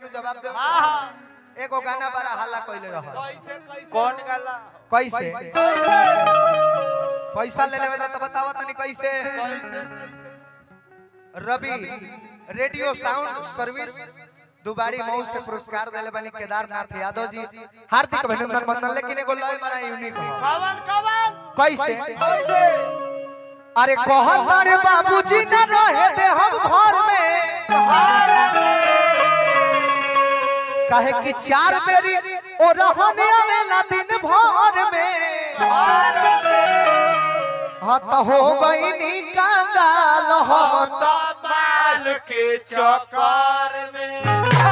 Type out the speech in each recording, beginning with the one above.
जवाब दे हाँ हाँ एगो गाना बड़ा हल्ला कइले रह कैसे कैसे कौन गाला कैसे कैसे पैसा ले लेवे तो बतावा तनी कैसे कैसे कैसे रवि रेडियो साउंड सर्विस दुबारी मऊ से पुरस्कार देले बानी केदारनाथ यादव जी हार्दिक अभिनंदन बंदन लेकिन एगो लय बड़ा यूनिक हो कवन कवन कैसे कैसे अरे कहत तारे बाबूजी न रहे दे हम घर में कहे कि चार बेरी ओ रहने आवेला दिन भर में हाँ तो हो गई नी कांगाल हम तो माल के चक्कर में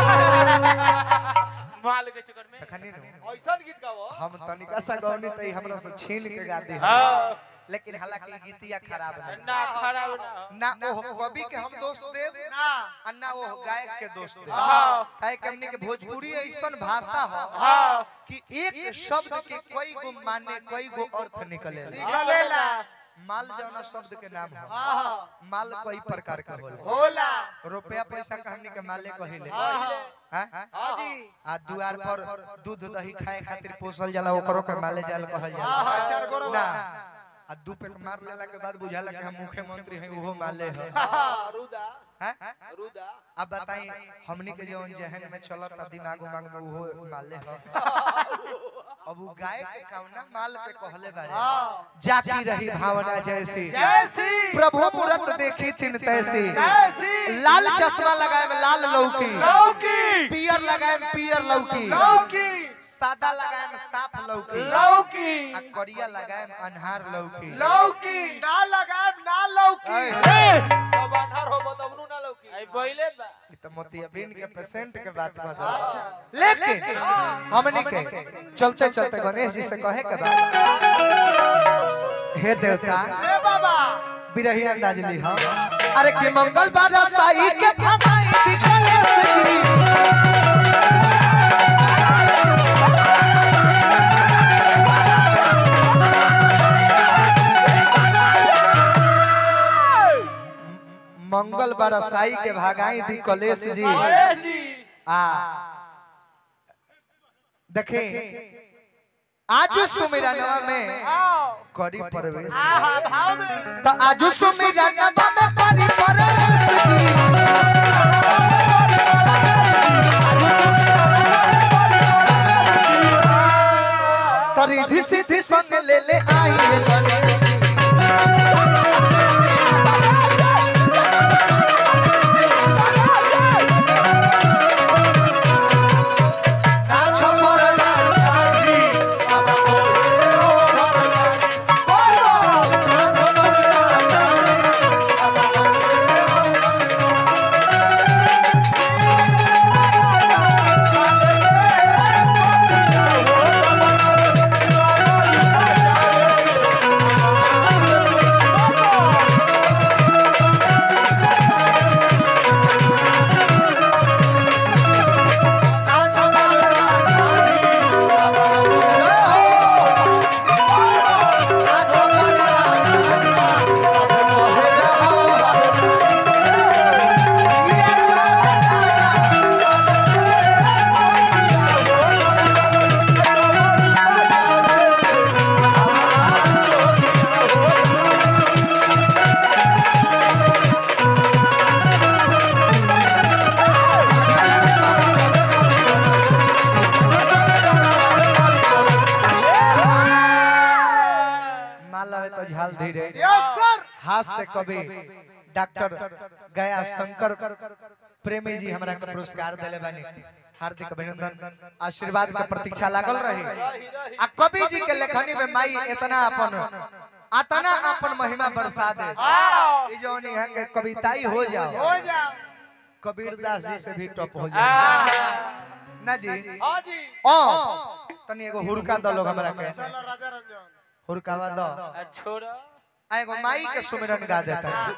माल के चक्कर में तखनी नु, ऐसा गीत गाओ हम तनिका सा गौनी तई हमरा से छीन के गा दे हाँ लेकिन हालांकि गीतिया खराब नहीं ना खराब ना ना ओ कवि के हम दोष देव ना आ ना वो गायक के दोष देव हाँ काहे कि हमनी के भोजपुरी ऐसन भाषा हो हाँ कि एक शब्द के कई गो माने कई गो अर्थ निकले निकलेला माल जौना शब्द के नाम हो हाँ माल कई प्रकार का होला होला रुपया पैसा के हमनी के माले कहिले हाँ हैं? हाँ जी आ दुआर पर दूध दही खाए खातिर पोसल जाला ओकरो के माले जाल कहल हाँ हाँ जाला चार गोरो ना आ दू पेक मार लेला के बाद बुझाला कि हम मुख्यमंत्री हैं उहो माले है हाँ रुदा हैं? रुदा अब बताई हमनी के जवन जहन में चलत दिमाग उमाग में उहो माले है अब उ गाय के कौना माल पे कहले बारे हाँ जाकी रही भावना जैसी जैसी प्रभु मूरत देखी तिन तैसी जैसी लाल चश्मा लगाए में लाल लौकी लौकी पियर लगाए में पियर लौकी लौकी सादा लगाए में साफ लौकी लौकी आ करिया लगाए में अनहार लौकी लौकी ना लगाए ना लौकी ऐ, तब अनहर हो तब ना लौकी आई बोले बा ई तो मोतियाबिंद के पेशेंट के बात कर अच्छा लेकिन हमनी के चलते चलते गणेश जी से कहे के बा हे देवता ए बाबा बिरही अंदाज ली हम अरे कि मंगल बार साई के भगाई दी गणेश जी मंगल बरसाई के भागाई दी कलेश जी गणेश जी आ देखे आज सुमिरनवा में करी प्रवेश आहा भाव में तो आज सुमिरनवा में करी प्रवेश जी तो रिधि सिद्धि संग ले ले आई है गणेश जी नाच मरना चाही अब बोले हो मरना बोलो नाच मरना चाही अब बोले हो नाच मरना चाही अब बोले हो नाच मरना चाही सब बोले हो माल लवे तो झाल धीरे यस सर हाथ से कभी डॉक्टर गया शंकर प्रेमी जी हमरा के पुरस्कार देले बानी हार्दिक अभिनंदन आशीर्वाद के प्रतीक्षा लागल रही रही रही आ कवि जी के लेखनी में माई इतना अपन अतना अपन महिमा बरसा दे ई जौन यहाँ के कविताई हो जाओ हो जाओ कबीर दास जी से भी टॉप हो जाओ ना जी हाँ जी ओ तनी एगो हुरका दो लोग हमरा के चलो राजा रंजन हुरकावा दो छोड़ा आ एगो माई के सुमिरन गा देता है